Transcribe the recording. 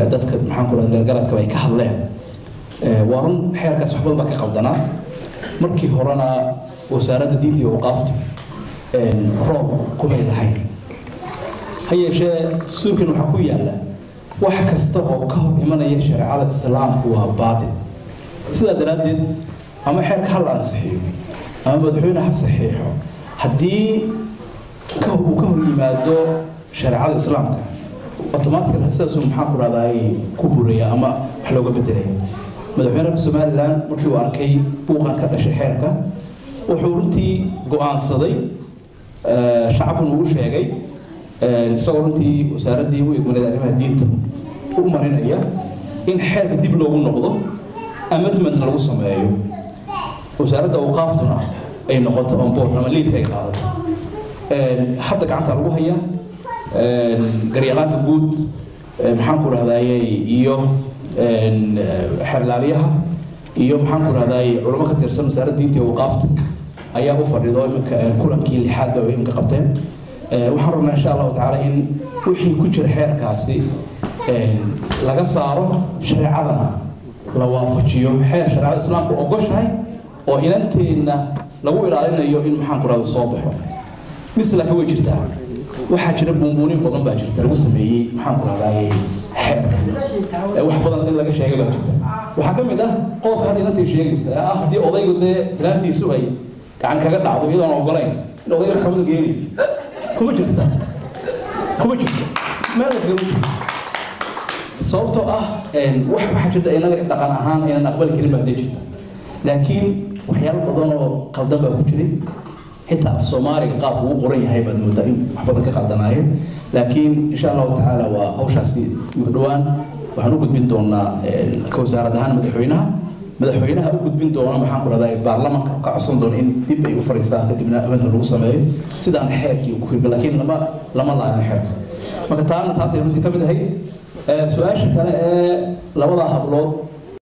dadka maxaan ku dhaha gargaradka ay ka hadleen waa run xeerkaas wax badan baa ka qaldanaa markii horena wasaaradda diinta iyo waqaaftu roob kumay lahayn ha yeeshee suurkan waxaa ku yaalla wax kasta oo ka hor imanaya shareecada islaamku waa baatil sidaa daraaddeed ama xeerka ha la ansixiyo ama madaxweyne ha saxiixo haddii uu ka hor yimaado shareecada islaamka automatically sidaasuu maxaa ku dhahdaay ku buraya ama wax looga bedelaya madaxweynaha somaliland markii uu arkay buuqan ka dhashay xeerka wuxuu runtii go-aansaday shacabkuna uu sheegay isagoo runtii wasaaraddii u egmaneed arrimaha diinta u marinaya in xeerka dib loogu noqdo amendmentna lagu sameeyo wasaaradda awqaaftuna ay noqoto on board ama liidka ay qaadato hadda gacanta lagu haya garyaqaanka guud maxaan ku dhahdaye iyo xerlaaliyaha iyo maxaan ku dhahdaye culamo ka tirsan wasaaradda diinta iyo awqaafta ayaa u fadhido iminka kulankii lixaad ba iminka qabteen waxaan rabnaa insha allahu tacaala in wixii ku jira xeerkaasi laga saaro shareecadana la waafajiyo xeer shareecada islaamku ogoshahay oo inanteenna lagu ilaalinayo in maxaan ku dhahda soo baxo mise laakiin way jirtaa waxaa jira buunbuunin badan baa jirta lagu sameeyey maxaan ku dhahdaye xeer wax badan in laga sheegay baa jirta waxaa ka mid ah qodobka hadda inantay sheegaysa ee ah haddii odaygu dee islaamtiisu ay gacan kaga dhacdo iyadoon ogolayn in odayga maxkamada geeni kuma jirto taas kuma jirto meel lagama jirto sababtoo ah wax waxaa jirta inaga dhaqan ahaan inaan aqbali karin baa dee jirta laakiin waxyaalo badan oo qaldan baa ku jiray xitaa af soomaaliga qaabku uu qoran yahay baad moodaa in wax badan ka qaldanaayeen laakiin insha allahu tacaala waa hawshaasi dhowaan waxaan u gudbin doonaa ka wasaarad ahaan madaxweynaha madaxweynaha u gudbin doona maxaan ku rahdaa baarlamanka ka codsan doona in dib ay u fariistaan kadibna amendna lagu sameeyo sidaan xeerkii ku hirga laakiin lama lama laanin xeerka marka taana taasay runtii ka mid ahay su-aasha kale ee labada hablood